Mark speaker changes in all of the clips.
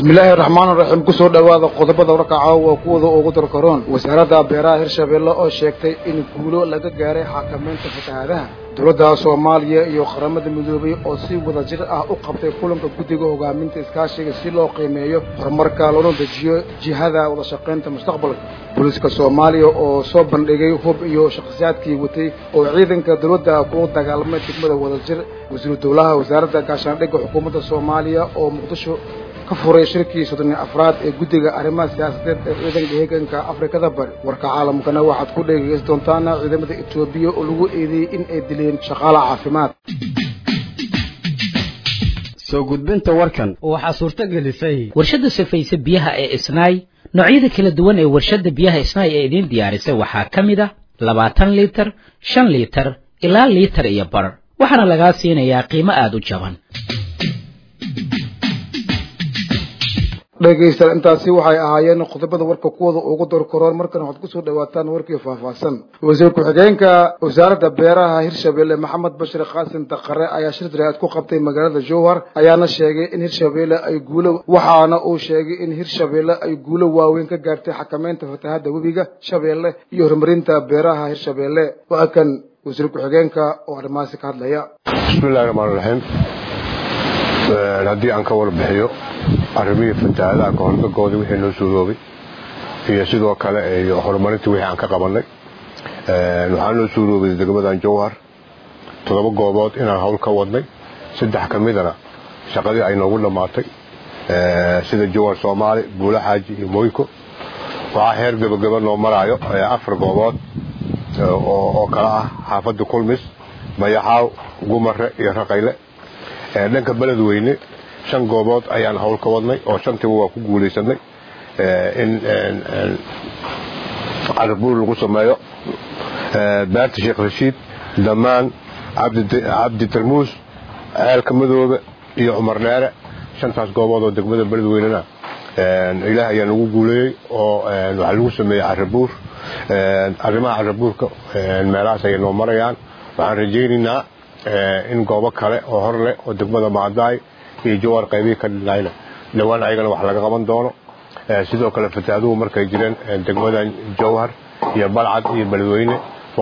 Speaker 1: bismillaahi raxmaan raxiim kusoo dhowaada qodobada warkaca waa kuwada ugu darkaroon wasaaradda beeraha hirshabeelle oo sheegtay in guulo laga gaaray xakamaynta fatahaadaha dowladda soomaaliya iyo qaramada midoobay oo si wada jir ah u qabtay kulanka guddiga hogaaminta iskaashiga si loo qiimeeyo horumarka loona dejiyo jihada wada shaqaynta mustaqbalka booliiska soomaaliya oo soo bandhigay hub iyo shakhsiyaadkii watay oo ciidanka dowladda kula dagaalamay degmada wadajir wasiiru dowlaha wasaaradda gaashaandhigga xukuumadda soomaaliya oo muqdisho ka furay shirkii soddon iyo afraad ee guddiga arrimaha siyaasadeed ee ciidanka heeganka afrikada bari warka caalamkana waxaad ku dhegeysan doontaana ciidamada etoobiya oo lagu eedeeyey in ay dileen shaqaala caafimaad
Speaker 2: soo gudbinta warkan
Speaker 3: waxaa suurto gelisay
Speaker 4: warshadda safayse biyaha ee isnaay noocyada kala duwan ee warshadda biyaha isnaay ee idiin diyaarisay waxaa ka mid ah labaatan liitar shan liitar ilaa liitar iyo bar waxaana lagaa siinayaa qiimo aada u jaban
Speaker 1: dhegaystayaal intaasi waxay ahaayeen qodobada warka kuwada ugu dorkaroon markana waxaad kusoo dhawaataan warkii faahfaahsan wasiir ku-xigeenka wasaaradda beeraha hirshabeelle maxamed bashir qaasim daqare ayaa shir daraad ku qabtay magaalada jowhar ayaana sheegay in hirshabeelle ay guulo waxaana uu sheegay in hirshabeelle ay guulo waaweyn ka gaartay xakamaynta fatahadda webiga shabeelle iyo horumarinta beeraha hirshabeelle waa kan wasiir ku-xigeenka oo arrimahaasi ka hadlaya
Speaker 5: bismillahi raxmaan raxiim haddii aan ka warbixiyo arrimihii fatahaadaha kahordagoodii wixii noo suuroobay iyo sidoo kale iyo horumarintii wixii aan ka qabannay waxaa noo suuroobay degmadan jowhar toddoba goobood inaan hawl ka wadnay saddex ka midana shaqadii ay noogu dhammaatay sida jowhar soomaali buula xaaji iyo moyko waxaa heer gebagaba noo maraayo afar goobood oo kale ah xaafadda kulmis mayaxaaw gumare iyo raqayle dhanka beled weyne shan goobood ayaan hawl ka wadnay oo shantiiba waa ku guulaysanay in carabuur lagu sameeyo beerta sheekh rashiid damaan cabdi tarmuus ceelka madoobe iyo cumar dheere shantaas goobood oo degmada beledweynena ilaah ayaa nagu guuleeyey oo waxaa lagu sameeyey carabuur arrimaha carabuurka meelahaas ayay noo marayaan waxaan rajaynaynaa in goobo kale oo hor leh oo degmada maadaay iyo jawar qaybihii ka dhinaayna dhowaan ayagana wax laga qaban doono sidoo kale fataaduhu markay jireen degmadan jowhar iyo balcad iyo beledweyne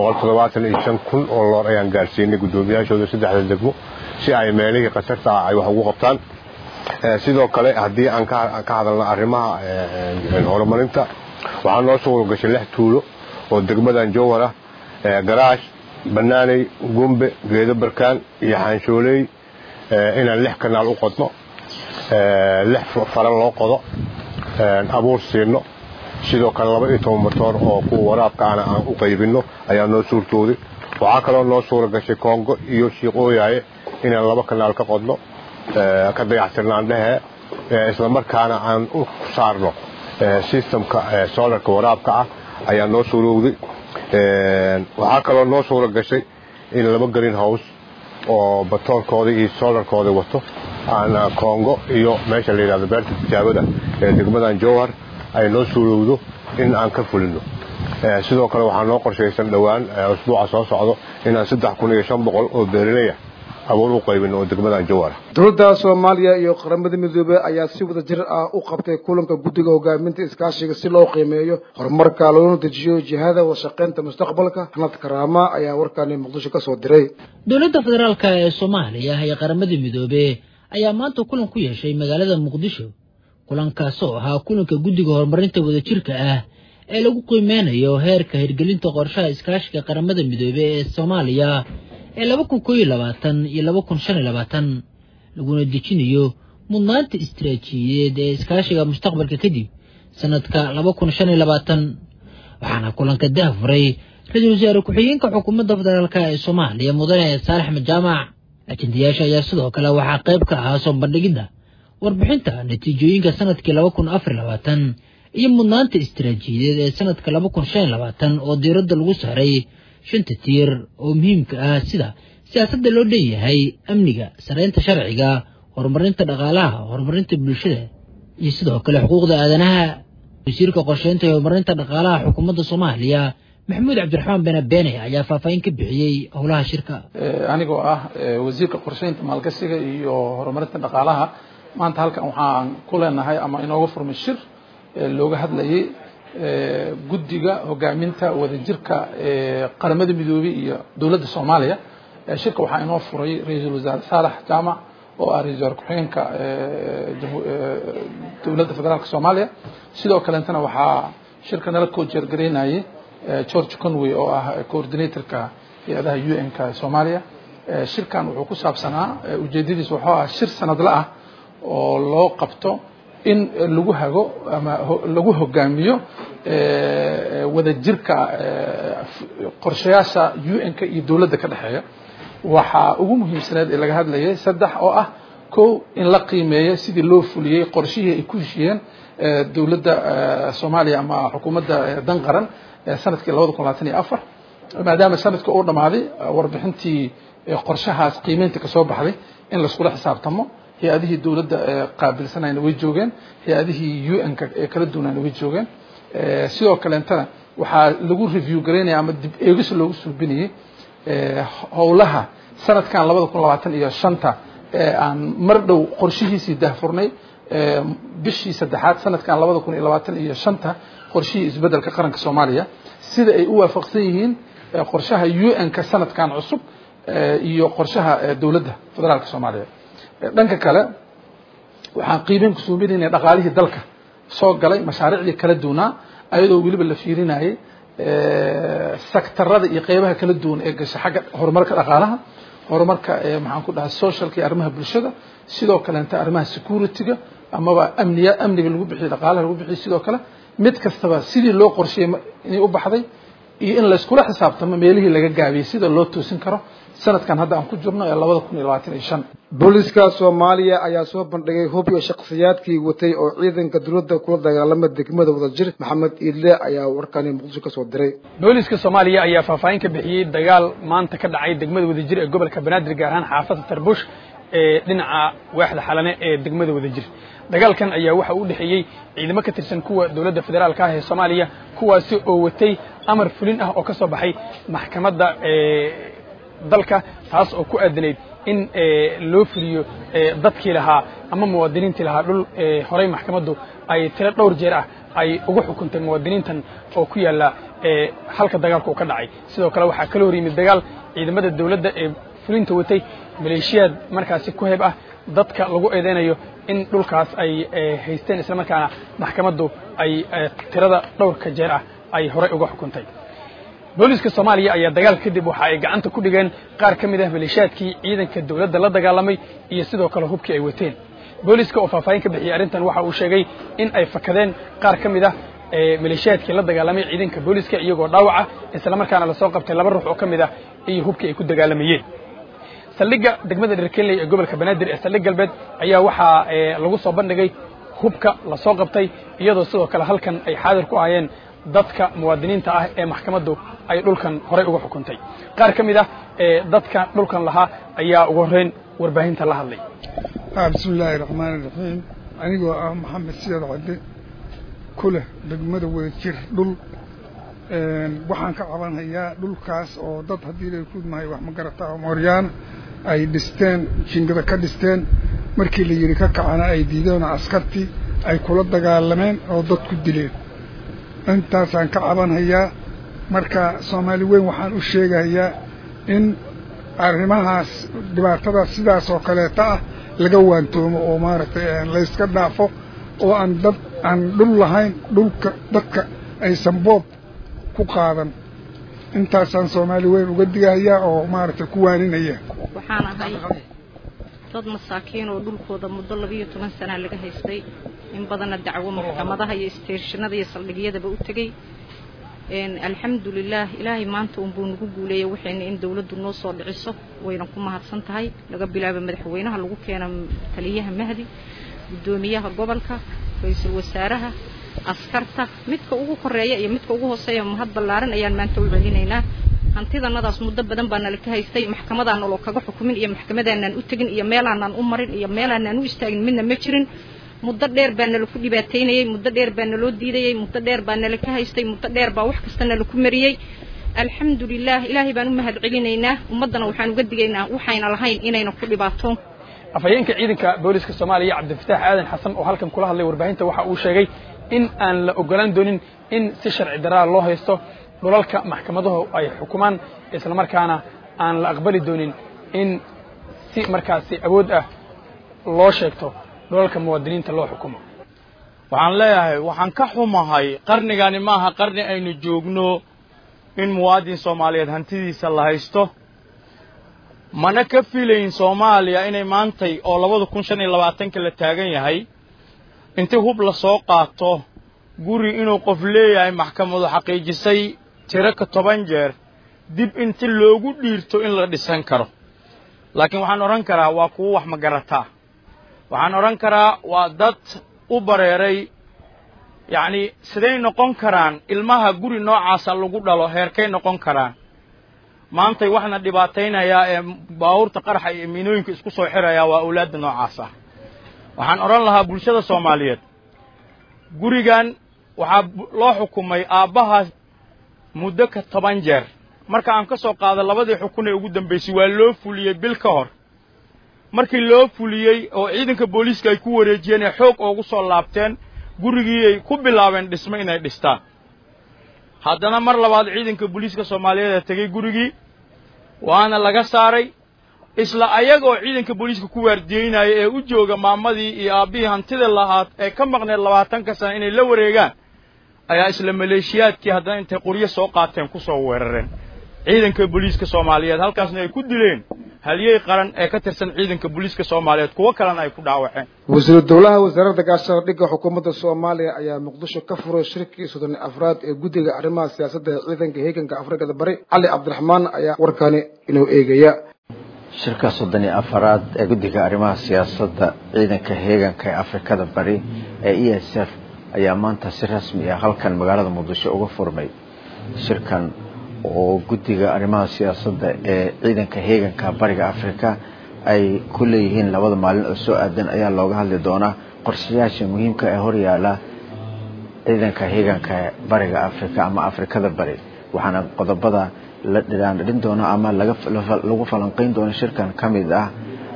Speaker 5: kun oo loor ayaan gaarsiinay guddoomiyaashooda saddexda degmo si ay meelihii khatarta ah ay wax ugu qabtaan sidoo kale haddii aan ka hadalno arrimaha horumarinta waxaa noo suuro gashay lix tuulo oo degmadan jowhar ah garaash banaaney gumbe geedo barkaan iyo xaanshooley inaan lix kanaal u qodno lix faran loo qodo abuur siino sidoo kale laba iyo toban matoor oo kuwa waraabkaana aan u qaybinno ayaa noo suurtooday waxaa kaloo noo suura gashay koongo iyo shiiqooyaye inaan laba kanaal ka qodno ka dayactirnaan dhehee islamarkaana aan u saarno sistamka solarka waraabka ah ayaa noo suurowday waxaa kaloo noo suura gashay in laba green house oo batoorkooda iyo solarkooda wato aan kongo iyo meesha la yidhahdo beerta tijaabada ee degmadan jowhar ay noo suurowdo in aan ka fulino sidoo kale waxaa noo qorshaysan dhowaan usbuuca soo socdo inaan saddex kun iyo shan boqol oo beeraley ah abuur u qaybino oo degmadan jowhar
Speaker 1: dowladda soomaaliya iyo qaramada midoobey ayaa si wada jir ah u qabtay kulanka guddiga hogaaminta iskaashiga si loo qiimeeyo horumarka loona dejiyo jihada wadashaqaynta mustaqbalka xanad karaama ayaa warkaani muqdisho ka soo diray
Speaker 6: dowladda federaalk ee soomaaliya iyo qaramada midoobe ayaa maanta kulan ku yeeshay magaalada muqdisho kulankaasoo ahaa kulanka guddiga horumarinta wadajirka ah ee lagu qiimeynayo heerka hirgelinta qorshaha iskaashiga qaramada midoobe ee soomaaliya ee laba kun koo iyo labaatan iyo laba kun shan iyo labaatan laguna dejinayo mudnaanta istaraatiijiyadeed ee iskaashiga mustaqbalka kadib sanadka laba kun shan iyo labaatan waxaana kulanka daahfuray ra-iisul wasaare ku-xigeenka xukuumadda federaalk ee soomaaliya mudane saalax majaamac ajendayaasha ayaa sidoo kale waxaa qayb ka ahaa soo bandhigidda warbixinta natiijooyinka sanadkii laba kun afar iyo labaatan iyo mudnaanta istaraatiijiyadeed ee sanadka laba kun shan iyo labaatan oo diiradda lagu saaray shanta tiir oo muhiimka ah sida siyaasadda loo dhanyahay amniga saraynta sharciga horumarinta dhaqaalaha horumarinta bulshada iyo sidoo kale xuquuqda aadanaha wasiirka qorsheynta iyo horumarinta dhaqaalaha xukuumadda soomaaliya maxamuud cabdiraxmaan bene beene ayaa faahfaahin ka bixiyey howlaha shirka
Speaker 3: anigoo ah wasiirka qorsheynta maalgashiga iyo horumarinta dhaqaalaha maanta halkan waxaan ku leenahay ama inooga furmay shir looga hadlayay guddiga hogaaminta wadajirka qaramada midoobey iyo dowladda soomaaliya shirka waxaa inoo furay ra-iisul wasaare saalax jaamac oo ah ra-isul wasaare ku-xigeenka dowladda federaalka soomaaliya sidoo kaleetana waxaa shirka nala koojeergaraynayay george conway oo ah coordinatorka hay-adaha u n ka soomaaliya shirkan wuxuu ku saabsanaa ujeedadiis wuxuu ah shir sanadle ah oo loo qabto in lagu hago ama lagu hogaamiyo wadajirka qorshayaasha u n ka iyo dowladda ka dhexeeya waxaa ugu muhiimsaneed ee laga hadlayay saddex oo ah kow in la qiimeeyo sidii loo fuliyey qorshihii ay ku heshiyeen dowladda soomaaliya ama xukuumadda dan qaran sanadkii labada kun labaatan iyo afar maadaama sanadka uu dhammaaday warbixintii qorshahaas qiimeynta kasoo baxday in laiskula xisaabtamo hay-adihii dowladda qaabilsanayna way joogeen hay-adihii u n ka ee kala duwanayna way joogeen sidoo kaleetana waxaa lagu review garaynaya ama dib eegis loogu suubinayay howlaha sanadkan labada kun labaatan iyo shanta ee aan mar dhow qorshihiisii dahfurnay bishii saddexaad sanadkan labada kun iyo labaatan iyo shanta qorshihii isbeddelka qaranka soomaaliya sida ay u waafaqsan yihiin qorshaha u n ka sanadkan cusub iyo qorshaha dowladda federaalka soomaaliya dhanka kale waxaan qiimeyn ku suuminayna dhaqaalihii dalka soo galay mashaariicdii kala duwanaa ayadoo weliba la fiirinayay sektarada iyo qeybaha kala duwan ee gasha xagga horumarka dhaqaalaha horumarka maxaan ku dhahay socialka iyo arrimaha bulshada sidoo kaleenta arrimaha security-ga amaba amniya amniga lagu bixiyo dhaqaalaha lagu bixiyo sidoo kale mid kastaba sidii loo qorsheeyey inay u baxday iyo in layskula xisaabtamo meelihii laga gaabiyey sida loo toosin karo sanadkan hadda aan ku jirno ee labada kun iyo labaatan iyo shan
Speaker 1: booliska soomaaliya ayaa soo bandhigay hub iyo shakhsiyaadkii watay oo ciidanka dowladda kula dagaalama degmada wadajir maxamed iidle ayaa warkani muqdisho ka soo diray
Speaker 7: booliska soomaaliya ayaa faahfaahin ka bixiyey dagaal maanta ka dhacay degmada wadajir ee gobolka banaadir gaar ahaan xaafadda tarbush ee dhinaca waaxda xalane ee degmada wadajir dagaalkan ayaa waxa u dhexeeyey ciidamo ka tirsan kuwa dowladda federaalka ah ee soomaaliya kuwaasi oo watay amar fulin ah oo ka soo baxay maxkamadda dalka taas oo ku aadanayd in loo fuliyo dadkii lahaa ama muwaadiniintii lahaa dhul horey maxkamaddu ay tiro dhowr jeer ah ay ugu xukuntay muwaadiniintan oo ku yaalla halka dagaalka uu ka dhacay sidoo kale waxaa kala hor yimid dagaal ciidamada dowladda ee fulinta watay maleeshiyaad markaasi ku heeb ah dadka lagu eedeynayo in dhulkaas ay haysteen islamarkaana maxkamaddu ay tirada dhowrka jeer ah ay horey uga xukuntay booliska soomaaliya ayaa dagaal kadib waxa ay gacanta ku dhigeen qaar ka mid ah maleeshiyaadkii ciidanka dowladda la dagaalamay iyo sidoo kale hubkii ay wateen booliska oo faahfaahin ka bixiyey arrintan waxa uu sheegay in ay fakadeen qaar ka mid ah maleeshiyaadkii la dagaalamay ciidanka booliska iyagoo dhaawaca islamarkaana lasoo qabtay laba ruux oo ka mid ah iyo hubkii ay ku dagaalamayeen saldhigga degmada dherkenley ee gobolka banaadir ee saldhig galbeed ayaa waxaa lagu soo bandhigay hubka lasoo qabtay iyadoo sidoo kale halkan ay xaadir ku ahayeen dadka muwaadiniinta ah ee maxkamaddu ay dhulkan horey uga xukuntay qaar ka mid ah dadka dhulkan lahaa ayaa ugu horreyn warbaahinta la hadlay
Speaker 8: bismi illaahi raxmaani raxiim anigoo ah maxamed siyaad cadde ku leh degmada wadajir dhul waxaan ka cabanhayaa dhulkaas oo dad haddii lay kudmahay wax ma garataa mooryaana ay dhisteen jingada ka dhisteen markii la yidhi ka kacana ay diideen oo askartii ay kula dagaalameen oo dad ku dileen intaasaan ka cabanhayaa marka soomaali weyn waxaan u sheegayaa in arrimahaas dhibaatadaas sidaas oo kaleeta ah laga waantoomo oo maaragtay layska dhaafo oo aan dad aan dhul lahayn dhulka dadka aysan boob ku qaadan intaasaan soomaali weyn uga digahayaa oo maaragtay ku waaninaya
Speaker 9: waxaan ahay dad masaakiin oo dhulkooda muddo labiiyo toban sanaa laga haystay in badanna dacwo maxkamadaha iyo isteeshinada iyo saldhigyadaba u tegey alxamdulilaah ilaahay maanta unbuu nagu guuleeyay waxayna in dawladdu noo soo dhiciso wayna ku mahadsan tahay laga bilaabo madaxweynaha lagu keena taliyaha mahdi guddoomiyaha gobolka ra-iisul wasaaraha askarta midka ugu koreeya iyo midka ugu hooseeya mahad ballaaran ayaan maanta u celinaynaa hantidanadaas muddo badan baa nala ka haystay maxkamadaan naloo kaga xukumin iyo maxkamadaanaan u tegin iyo meelaanaan u marin iyo meelaanaan u istaagin midna ma jirin muddo dheer baa nala ku dhibaataynayey muddo dheer baa naloo diidayey muddo dheer baa nala ka haystay muddo dheer baa wax kasta nala ku mariyey alxamdulilah ilaahay baan u mahad celinaynaa ummaddana waxaan uga digaynaa waxayna lahayn inayna ku dhibaatoon
Speaker 7: afhayeenka ciidanka booliska soomaaliya cabdifataax aadan xasan oo halkan kula hadlay warbaahinta waxa uu sheegay in aan la ogolaan doonin in si sharci daraa loo haysto dhulalka maxkamaduhu ay xukumaan islamarkaana aan la aqbali doonin in si markaasi awood ah loo sheegto dhulalka muwaadiniinta loo xukumo
Speaker 10: waxaan leeyahay waxaan ka xumahay qarnigani maaha qarni aynu joogno in muwaadin soomaaliyeed hantidiisa la haysto mana ka filayn soomaaliya inay maantay oo labada kun shan iyo labaatanka la taagan yahay intii hub la soo qaato guri inuu qof leeyahay maxkamadu xaqiijisay tiro ka toban jeer dib inti loogu dhiirto in la dhisan karo laakiin waxaan odhan karaa waa kuwo wax magarataa waxaan odhan karaa waa dad u bareeray yacni siday noqon karaan ilmaha guri noocaasa lagu dhalo heerkay noqon karaan maantay waxna dhibaataynayaa ee baabuurta qaraxa iyo miinooyinka isku soo xirayaa waa awlaadda noocaas ah waxaan odhan lahaa bulshada soomaaliyeed gurigan waxaa loo xukumay aabbahaas muddo ka toban jeer marka aan ka soo qaado labadii xukun ee ugu dambaysay waa loo fuliyey bil ka hor markii loo fuliyey oo ciidanka booliiska ay ku wareejiyeen ee xoog oogu soo laabteen gurigii ay ku bilaabeen dhismo inay dhistaan haddana mar labaad ciidanka booliiska soomaaliyeed ee tegey gurigii waana laga saaray isla ayagoo ciidanka booliiska ku waardiyeynaya ee u jooga maamadii iyo aabbihii hantida lahaad ee ka maqneed labaatanka sana inay la wareegaan ayaa isla maleeshiyaadkii haddana intay qoryo soo qaateen ku soo weerareen ciidanka booliiska soomaaliyeed halkaasna ay ku dileen halyey qaran ee ka tirsan ciidanka booliiska soomaaliyeed kuwo kalena ay ku dhaawaceen
Speaker 1: wasiiru dowlaha wasaaradda gaashaandhigga xukuumadda soomaaliya ayaa muqdisho ka furay shirkii soddon afraad ee guddiga arrimaha siyaasadda ee ciidanka heeganka afrikada bari cali cabdiraxmaan ayaa warkani inuu eegaya
Speaker 11: shirka soddon iyo afaraad ee guddiga arrimaha siyaasadda ciidanka heeganka ee afrikada bari ee e s f ayaa maanta si rasmi ah halkan magaalada muqdisho uga furmay shirkan oo guddiga arrimaha siyaasadda ee ciidanka heeganka bariga afrika ay ku leeyihiin labada maalin oo soo aadan ayaa looga hadli doonaa qorshayaasha muhiimka ee horyaala ciidanka heeganka bariga afrika ama afrikada bari waxaana qodobada la dhiraandhirin doono ama lagu falanqeyn doono shirkan ka mid ah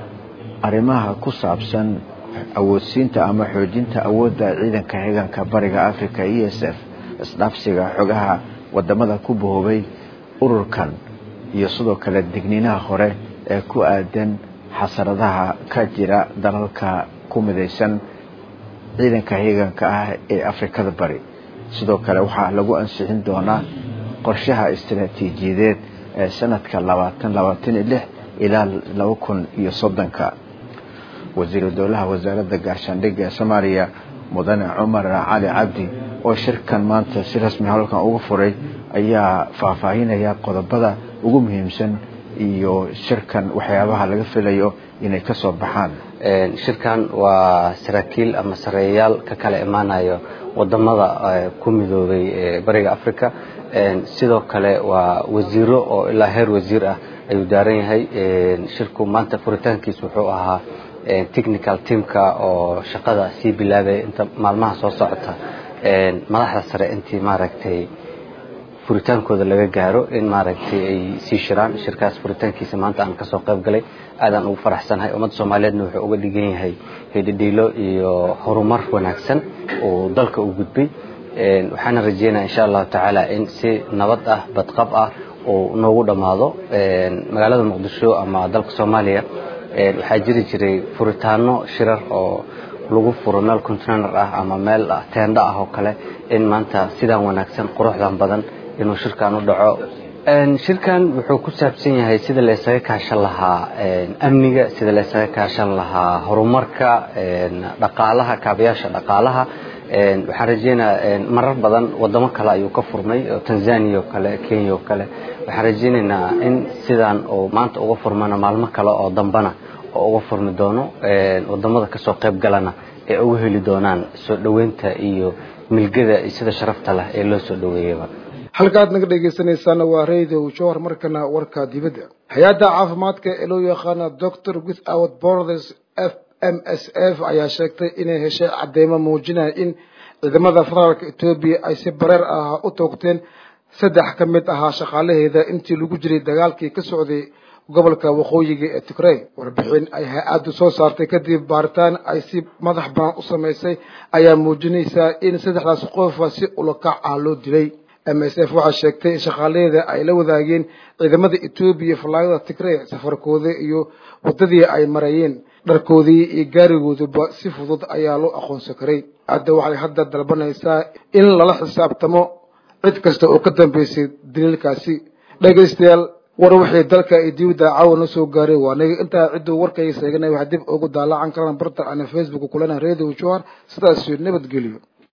Speaker 11: arrimaha ku saabsan awoodsiinta ama xoojinta awoodda ciidanka heeganka bariga africa e s f isdhaafsiga xogaha wadamada ku bahoobay ururkan iyo sidoo kale digniinaha hore ee ku aadan xasaradaha ka jira dalalka ku midaysan ciidanka heeganka ah ee afrikada bari sidoo kale waxaa lagu ansixin doonaa qorshaha istaraatiijiyadeed ee sanadka labaatan labaatan iyo lix ilaa laba kun iyo soddonka wasiiru dowlaha wasaaradda gaashaandhigga ee soomaaliya mudane cumar cali cabdi oo shirkan maanta si rasmi halkan uga furay ayaa faahfaahinaya qodobada ugu muhiimsan iyo shirkan waxyaabaha laga filayo inay ka soo baxaan
Speaker 12: shirkan waa saraakiil ama sareeyayaal ka kala imaanayo wadamada ku midoobay bariga africa sidoo kale waa wasiiro oo ilaa heer wasiir ah ayuu daaran yahay shirku maanta furitaankiis wuxuu ahaa technical teamka oo shaqada sii bilaabaya inta maalmaha soo socota madaxda sare intii maaragtay furitaankooda laga gaaro in maaragtay ay sii shiraan shirkaas furitaankiisa maanta aan kasoo qayb galay aadaan ugu faraxsanahay ummadda soomaaliyeedna wuxuu uga dhigan yahay hidhidhiilo iyo horumar wanaagsan oo dalka u gudbay waxaana rajeynaya insha allahu tacaala in si nabad ah badqab ah uu noogu dhammaado magaalada muqdisho ama dalka soomaaliya waxaa jiri jiray furitaano shirar oo lagu furo meel container ah ama meel teendo ah oo kale in maanta sidaan wanaagsan quruxdan badan inuu shirkan u dhaco shirkan wuxuu ku saabsan yahay sida la isaga kaashan lahaa amniga sida la isaga kaashan lahaa horumarka dhaqaalaha kaabayaasha dhaqaalaha waxaan rajeynayaa marar badan wadamo kale ayuu ka furmay oo tanzania oo kale kenya oo kale waxaan rajeynaynaa in sidaan uu maanta uga furmana maalmo kale oo dambana oo uga furmi doono wadamada kasoo qayb galana ee uga heli doonaan soo dhoweynta iyo milgada iyo sida sharafta leh ee loo soo dhoweeyaba
Speaker 1: halkaad naga dhegaysanaysaana waa radio jowhar markana warka dibadda hay-adda caafimaadka ee loo yaqaana doctor without borders f m s f ayaa sheegtay inay heshay cadeymo muujinaya in ciidamada federaalka etoobiya ay si bareer ah u toogteen saddex ka mid ahaa shaqaalaheeda intii lagu jiray dagaalkii ka socday gobolka waqooyiga ee tigrey warbixin ay hay-addu soo saartay kadib baaritaan ay si madax banaan u samaysay ayaa muujinaysaa in saddexdaas qofa si ulakac ah loo dilay m s f waxaa sheegtay in shaqaaladeeda ay la wadaageen ciidamada etoobiya fallaagada tigrey safarkooda iyo waddadii ay marayeen dharkoodii iyo gaarigooduba si fudud ayaa loo aqoonsan karay hadda waxay hadda dalbanaysaa in lala xisaabtamo cid kasta oo ka dambeysay daliilkaasi dhegaystayaal war wixii dalka iyo dibadda caawa na soo gaaray waa naga intaa cidduu warkayga seeganay waxaa dib ugu daalacan karaan barta ana facebook kulana radio johar sidaas nabadgeliyo